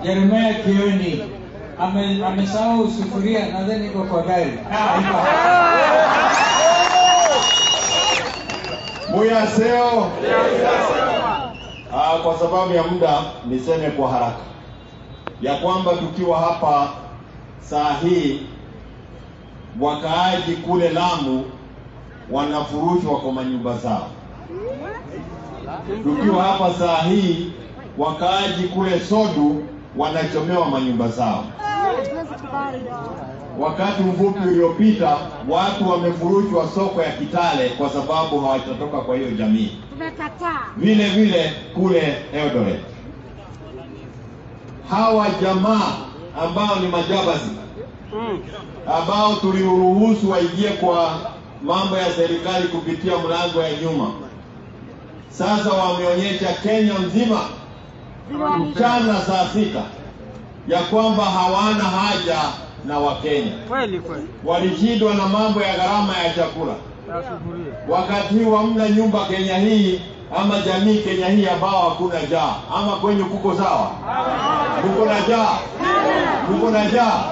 Jeremia Kioni ame- amesahau sufuria, nadhani iko kwa gari. Ah, iko Muyaseo. Ah, kwa sababu ya muda niseme kwa haraka ya kwamba tukiwa hapa saa hii wakaaji kule Lamu wanafurushwa kwa manyumba zao. Tukiwa hapa saa hii wakaaji kule Sodu wanachomewa manyumba zao. Wakati mfupi uliopita watu wamefurushwa soko ya Kitale kwa sababu hawatatoka kwa hiyo jamii. Tumekataa. Vile vile kule Eldoret, hawa jamaa ambao ni majabasi ambao tuliruhusu waingie kwa mambo ya serikali kupitia mlango ya nyuma, sasa wameonyesha Kenya nzima mchana saa sita ya kwamba hawana haja na Wakenya. Kweli kweli. Walishindwa na mambo ya gharama ya chakula. Ya sufuria. Wakati huu hamna nyumba Kenya hii ama jamii Kenya hii ambao hakuna njaa, ama kwenye kuko sawa? Kuko na njaa, kuko na njaa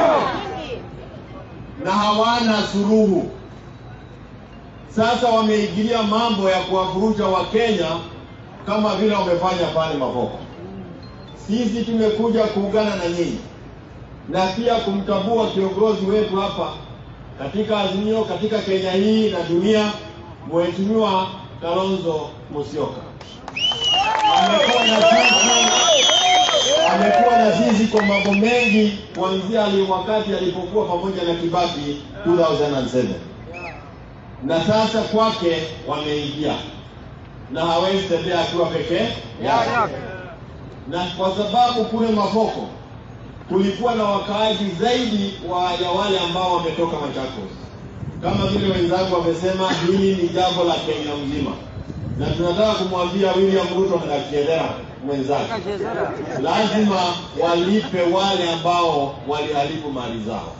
na hawana suluhu. Sasa wameingilia mambo ya kuwafurusha Wakenya kama vile wamefanya pale Mavoko. Sisi tumekuja kuungana na nyinyi na pia kumtambua kiongozi wetu hapa katika Azimio, katika Kenya hii na dunia, Mheshimiwa Kalonzo Musyoka amekuwa na sisi amekuwa na sisi kwa mambo mengi kuanzia ali- wakati alipokuwa pamoja na Kibaki 2007 na sasa kwake wameingia na hawezi tembea akiwa pekee yake, na kwa sababu kule Mavoko kulikuwa na wakaaji zaidi wa ya wale ambao wametoka Machakos. Kama vile wenzangu wamesema, hili ni jambo la Kenya mzima, na tunataka kumwambia William Ruto na Kiedera mwenzake, lazima walipe wale ambao waliharibu mali zao.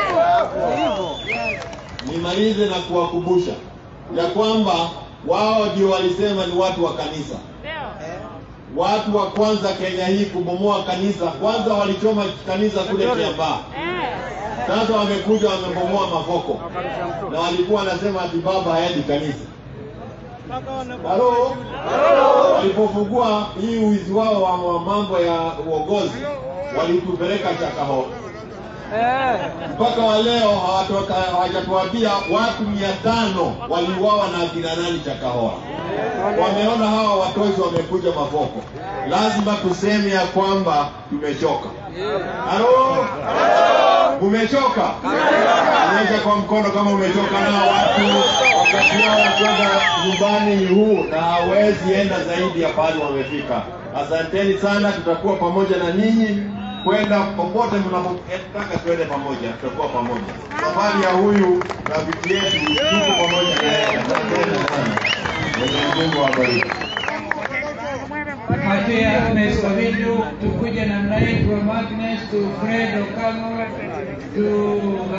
Nimalize na kuwakumbusha ya kwamba wao ndio walisema ni watu wa kanisa watu wa kwanza Kenya hii kubomoa kanisa. Kwanza walichoma kanisa kule Kiambaa, sasa wamekuja wamebomoa Mavoko na walikuwa wanasema ati baba haendi kanisa. Halo, walipofungua hii uizi wao wa wa mambo ya uongozi walitupeleka Chakahola Eh. mpaka wa leo hawatoka- hawajatuambia watu mia tano waliuawa na akina nani Chakahola. Wameona hawa watozi wamekuja Mavoko, lazima tuseme ya kwamba tumechoka. Halo, umechoka? Onyesha kwa mkono kama umechoka nao watu wakati wao wakwenda nyumbani ni huu, na hawezi enda zaidi ya pahali wamefika. Asanteni sana, tutakuwa pamoja na ninyi kwenda popote mnapotaka, tuende pamoja, tutakuwa pamoja. Safari ya huyu rafiki yetu tuko pamoja na yeye. Asanteni sana, Mwenyezi Mungu awabariki. Patia Agnes Kavindu, tukuja namna hii from Agnes to Fred Okamo to